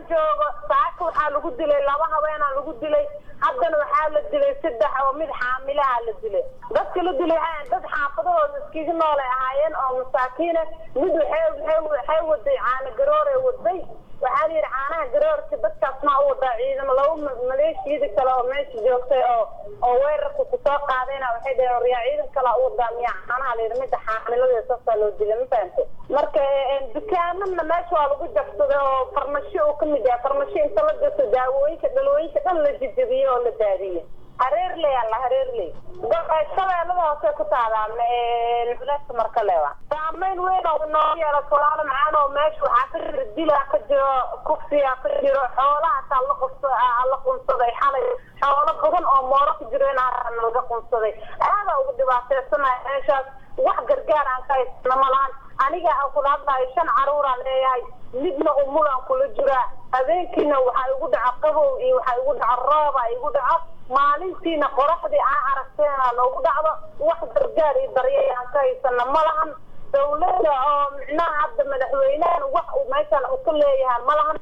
joogo saaka waxaa lagu dilay laba haweenaa lagu dilay haddana waxaa la dilay saddex oo mid xaamilaha la dilay dadka la dilay waxay dad xaafadahooda iskiga noolay ahaayeen oo masaakiina mid waxay waxay waday caana garoore waday waxaa la yidhi caanaha garoorka dadkaas maa u wadaa ciidamo laba maleeshiyada kale oo meesha joogtay oo oo weerarka kusoo qaadayna waxay dhaheen waryaa ciidan kale u wadaa miyaa caanaha la yidhi midda xaamilada saasaa loo dilay ma fahante marka dukaamana meesha waa lagu jabsaday oo farmasho uu kamid yahay farmasho inta la gato daawooyinka dhalooyinka dhan la jijabiyey oo la daadiyey hareerley alla hareerley shabeellada hoose ku taadaan culeedka marka lewa saamayn weyn oo noo yeelato walaalo macaan oo meesha waxaa ka jira dilaa ka jiro kufsiyaa ka jiro xoolaha taa la qubsa la qunsaday xalay xoolo badan oo mooro ku jiro inaa laga qunsaday aadaa ugu dhibaateysanaya meeshaas wax gargaar aan ka haysana malahan aniga aan kula hadlayo shan caruuraan leeyahay midna umulaan kula jiraa habeenkiina waxaa igu dhaca qabow iyo waxaa igu dhaca rooba igu dhaco maalintiina qoraxdii aan aragteena noogu dhacdo wax gargaar iyo daryeel aan ka haysana malahan dawladda oo micnaha hadda madaxweynahan wax uu meeshan uu ka leeyahay malahan